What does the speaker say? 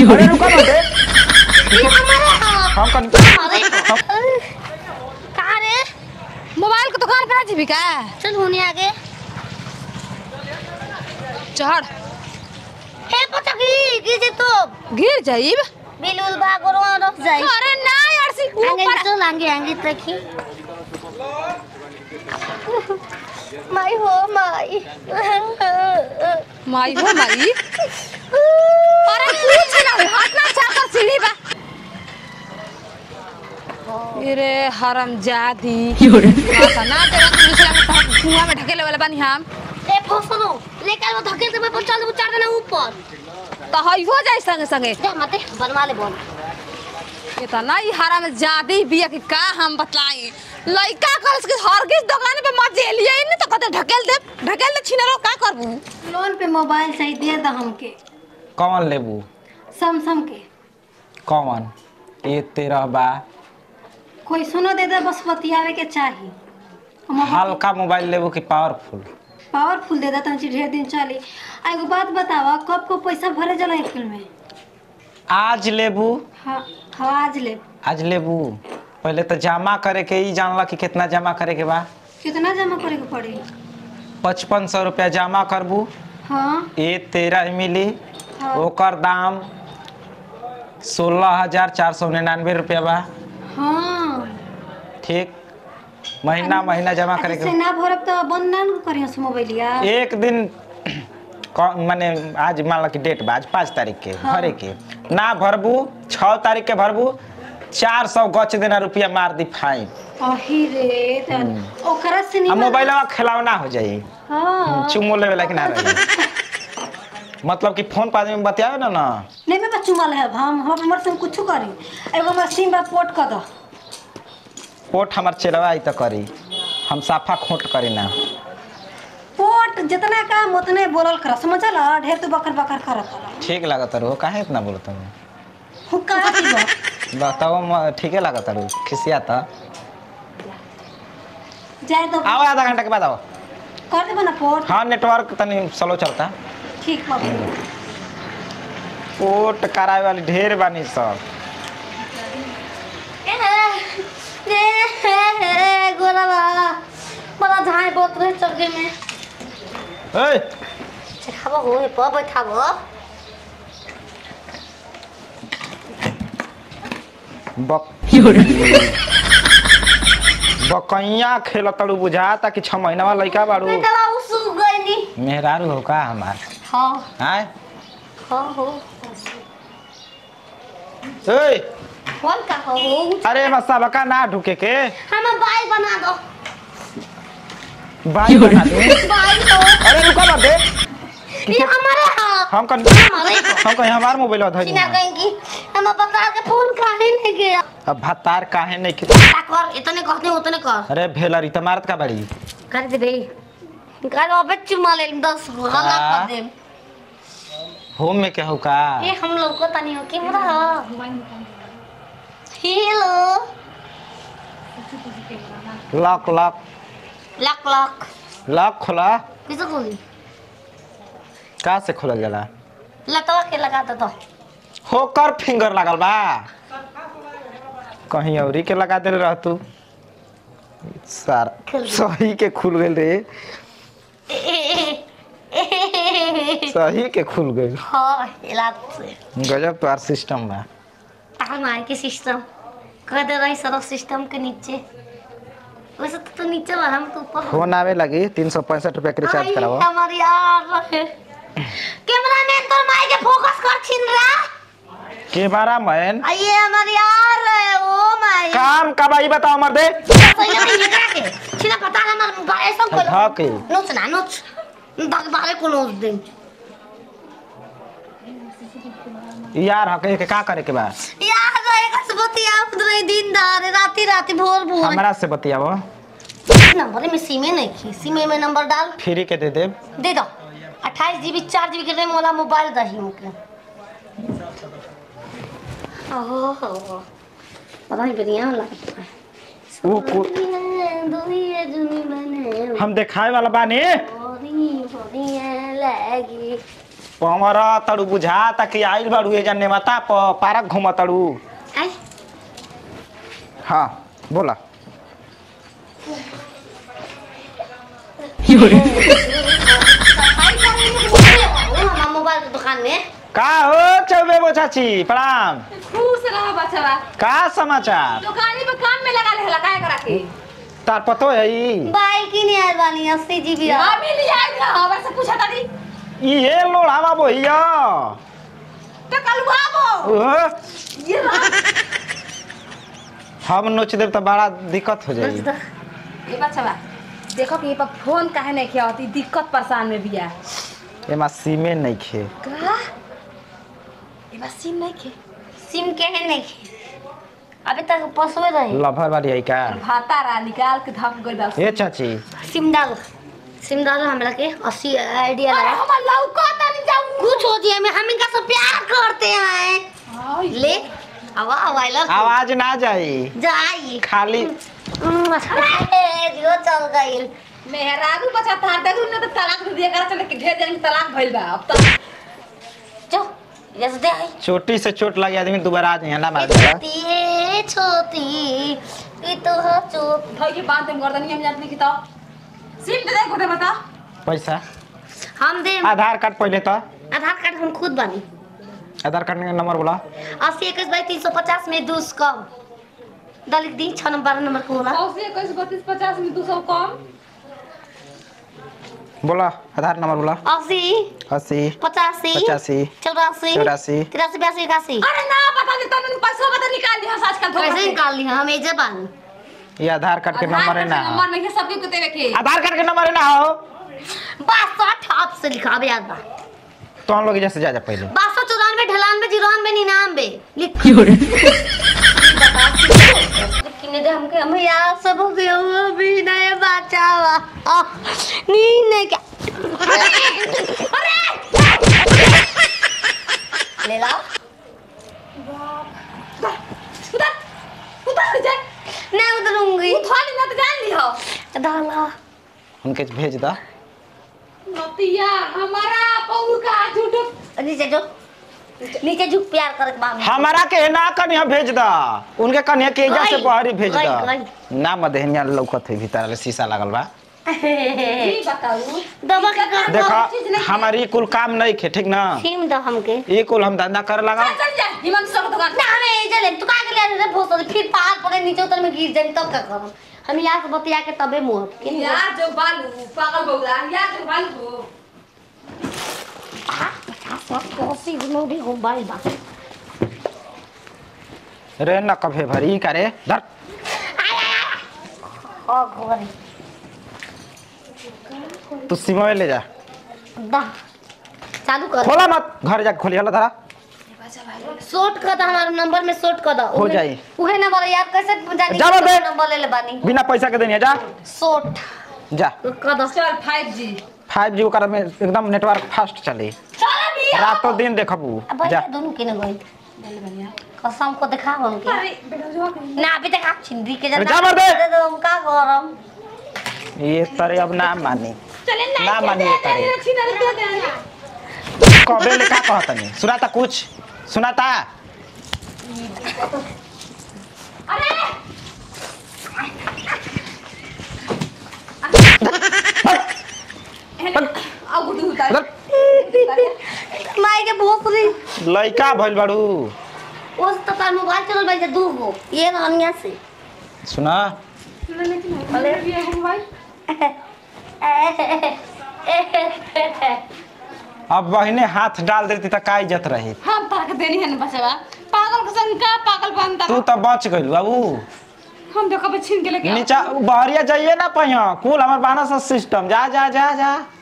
अरे रुका मत दे ये हमारे हाँ हम कन हमारे कहाँ रे मोबाइल के दुकान पर ना जीबी का चल होने आगे चढ़ हे पता की गिर तो गिर जाइब बिलुल भाग और वहाँ रख जाए अरे ना यार सी आगे ऊपर चल आगे आगे देखी माई हो माई माई हो माई अरे कुछ ना हाथ ना चाकर सीढ़ी बा अरे हरम जादी आता ना तेरा तो दूसरा में तो कुआं में ढकेले वाला बानी हम ए फसलो लेकर वो धकेल दे मैं चल उतार देना ऊपर तो हई हो जाए संगे संगे दे मते बनवा ले बोल इतना ही हरम जादी बिया कि का हम बतलाई लइका कल के हरगिज दुकान पे मत जेलिए इन तो कहते ढकेल दे ढकेल दे छिनरो का करबू लोन पे मोबाइल चाहिए दे दो हमके कौन लेबू सैमसंग के कौन ये तेरह बा कोई सुनो दे दे बस बतियावे के चाहिए हम हल्का मोबाइल लेबू कि पावरफुल पावरफुल दे देता हूँ ढेर दिन चली आ एगो बात बतावा कब को पैसा भरे जला एक में आज लेबू हाँ हाँ आज ले आज लेबू पहले तो जमा करे के ही जानला कि कितना जमा करे के बा कितना जमा करे के पड़ी पचपन सौ रुपया जमा करबू हाँ ये तेरह मिली हाँ। ओकर दाम सोलह हजार चार सौ निन्यानवे रुपया बा हाँ ठीक महीना महीना जमा करे ऐसे के ना भरब तो बंद ना करियो से मोबाइलिया एक दिन क- माने आज मान लो कि डेट बा आज पाँच तारीख के हाँ। भरे के ना भरबू छः तारीख के भरबू चार सौ गच देना रुपया मार दी फाइन अही रे त ओकरा से आ नहीं मोबाइल खिलावना हो जाई हाँ चुमो लेवे ला कि ना रही मतलब कि फोन पर आदमी बतियावे ना ना नहीं मैं बच्चू वाला है हम हम हमर से कुछ करी एगो हमर सिम बा पोर्ट कर दो पोट हमार चेलवा आई तो करी हम साफा खोट करी ना पोर्ट जितना काम उतने बोलल कर समझल ढेर तो बकर बकर करत ठीक लागत रहो काहे इतना बोलत हूँ हुक्का दीबो बताओ म- ठीके लागत रहो खिसिया था जाए तो आओ आधा घंटा के बाद आओ कर देबो ना पोर्ट हाँ नेटवर्क तनी स्लो चलता ठीक बा पोट कराए वाली ढेर बानी सब गोरा बा बड़ा झाई बहुत रहे चौके में ए खाबो हो हे प बैठाबो बक बकैया खेल तड़ू बुझाता कि छह महीना वाला लड़का बाड़ू बेटा उसु गईनी मेहरारू हो का हमार हाँ आय हाँ हो ए कौन का हो अरे मसा बका ना ढुके के हम बाई बना दो बाई बना दे बाई तो अरे रुका मत दे ये हमारे हाँ हम कन हमारे हम कहीं हमार मोबाइल धरी चिना कहेंगी हम बता के फोन काहे नहीं गया अब भतार काहे नहीं कि क्या कर इतने कहते हैं उतने कर अरे भेलरी तो मारत का बड़ी कर दे बे कर अबे चुमा ले दस हल्ला हाँ। कर दे होम में क्या हो का ये हम लोग को तनी हो के बुरा hello lock lock luck luck lock खोला किसे खोली का से खोलल जाला लकवा के लगा दो तो होकर फिंगर लागल बा कहीं औरी के लगा दे रह तू सार खुल गई। सही के खुल गेल रे सही के खुल गई हाँ इलाज से गजब तोहार सिस्टम बा हमारे के सिस्टम कर दे रही सर सिस्टम के नीचे वैसे तो, तो नीचे वाला हम तो ऊपर फोन आवे लगी तीन सौ पैंसठ रुपया के रिचार्ज आई, कराओ हमारी यार रहे कैमरा मैन तो माई के फोकस कर छिन रहा के बारा मैन आइए हमारी यार रहे ओ माई काम का भाई बताओ मर दे सही नहीं ये करा के छिना पता है हमारे मोबाइल ऐसा कोई धा के नोच ना नोच दाग बारे को नोच दे यार हके के का करे के बा यार रहे कसबती आप रहे दिन दार राती राती भोर भोर हमरा से बतियावो नंबर में सीमे नहीं की सीमे में नंबर डाल फ्री के दे दे दे दो अट्ठाईस जीबी चार जीबी के रैम वाला मोबाइल दही मुके ओहो पता नहीं बढ़िया लगता है ऊ कु- दुनिया जुनी बने हम देखाए वाला बानी होरी होरी लगी पमरा तड़ू बुझा ताकि आइल बाड़ू ए जाने माता प पारक घूम तड़ू आई हाँ बोला हमारा मोबाइल के दुकान में का हो चौबे बो चाची प्रणाम खुश रह बचवा का समाचार दुकानी पे काम में लगा ले काहे करा के तार पतो है ई बाइक ही नहीं आयल वाली अस्सी जीबी हम ही लिया आई रहा हमर से पूछा तारी ई ये लोढ़ावा बोहिया तो कलुआ वो ओह, ये रहा। हम नोच देब तो बड़ा दिक्कत हो जाई ये बचवा देखो कि ये पर फोन काहे नहीं किया होती दिक्कत परेशान में बिया एमा सीमे नहीं खे का ये बस सिम नहीं के सिम के है नहीं अभी तक पसवे रही लभर वाली है का भाता रा निकाल के धप गइल बा ए चाची सिम डाल सिम डालो हमरा के अस्सी आइडिया अरे लगा हमर लौका नहीं जाऊ कुछ होती है मैं हम इनका सब प्यार करते हैं ले आवा आवाइलर आवाज ना जाई जाई खाली जो चल गई मेहरारू बचा तार दे न तो तलाक दे दिया कर चले कि ढेर जन के तलाक भइल बा अब तो जो जैसे दे आई चोटी से चोट लगी आदमी दोबारा आ जाए ना मार देगा छोटी है छोटी ये तो है चुप भाई के बात हम गर्दनी हम जानते की तो सिम दे दे गोटे बता पैसा हम दे आधार कार्ड पहले तो आधार कार्ड हम खुद बनी आधार कार्ड का नंबर बोला अस्सी इक्कीस बाई तीन सौ पचास में दूस कम दलित दी छः नंबर बारह नंबर को होला सौ से इक्कीस बत्तीस पचास में दो सौ कम बोला आधार नंबर बोला अस्सी अस्सी पचासी पचासी चौरासी चौरासी तिरासी बयासी इक्यासी अरे ना बता दे तने पैसा बता निकाल दिया आजकल धोखा कैसे से निकाल लिया हम एजे बानी ये आधार कार्ड के नंबर है ना नंबर में के सबके को देवे के आधार कार्ड के नंबर है ना हो बासठ आप से लिखा अब याद बा तो हम लोग जैसे जा जा पहले बासठ चौरानवे ढलानवे जीरोनवे निन्यानवे लिख किने दे हमके हम यार सब हो गया अभी नए बचावा आ, नहीं नहीं क्या ले ला उधर उधर जा नहीं उतरूंगी थाली ना तो जान ली हो डाला उनके भेज दा नतिया हमारा पौर का झूठो नीचे जो नीचे झुक प्यार करके मांग हमारा के ना कनिया भेज दा उनके कनिया के एजा से गई, बहरी भेज गई, दा गई। ना मदहनिया लौकत है भीतर वाले शीशा लागल बा ई बताऊ दबा के कर देखा हमारी कुल काम नहीं खे ठीक ना फिल्म दो हमके ये कुल हम धंधा कर लगा चल चल जा हिमंत सर दुकान ना हमें एजे ले तू का के ले रे भोसले फिर पहाड़ पड़े नीचे उतर में गिर जाए तब का करम हम यहाँ से बतिया के तबे मुँह के यार जो बालू पागल बौला यार जो बालू हो कोसी नोडी हो बाई बा रे न कभे भरी करे धर ओ घोरे तू सिमवे ले जा दा चालू कर खोला मत घर जा खोली हला धरा शॉर्ट कर दो हमारे नंबर में शॉर्ट कर दो हो उहे- जाई। उहे नंबर यार कैसे जानी जा बे। नंबर ले ले बानी बिना पैसा के देनिया जा शॉर्ट जा कर दो चल 5G फाइव जी ओकर में एकदम नेटवर्क फास्ट चली चल भी रातों दिन देखबू अब जा भाई दोनों के न गई कसम को दिखा हमके अरे बेटा जो ना अभी तक आप छिंदी के अरे जा मर दे। दे दो हम का गरम ये तरे अब ना मानी चले ना मानी ये करे छीना दे दे कबे ले का कहत नहीं सुनाता कुछ सुनाता अरे अब गुडू उतार उधर माई के भोसरी लइका भइल बाड़ू उस तो तार मोबाइल चल भाई दू गो ये रनिया से सुना अरे भी है भाई अब बहिने हाथ डाल देती त का इज्जत रही हम ताके देनी है ना बचवा पागल के संग का पागल बनता तू तो बच गइल बाबू हम देखो छीन के लेके नीचा बहरिया जाइए ना पहिया कुल हमर बाना सा सिस्टम जा जा जा जा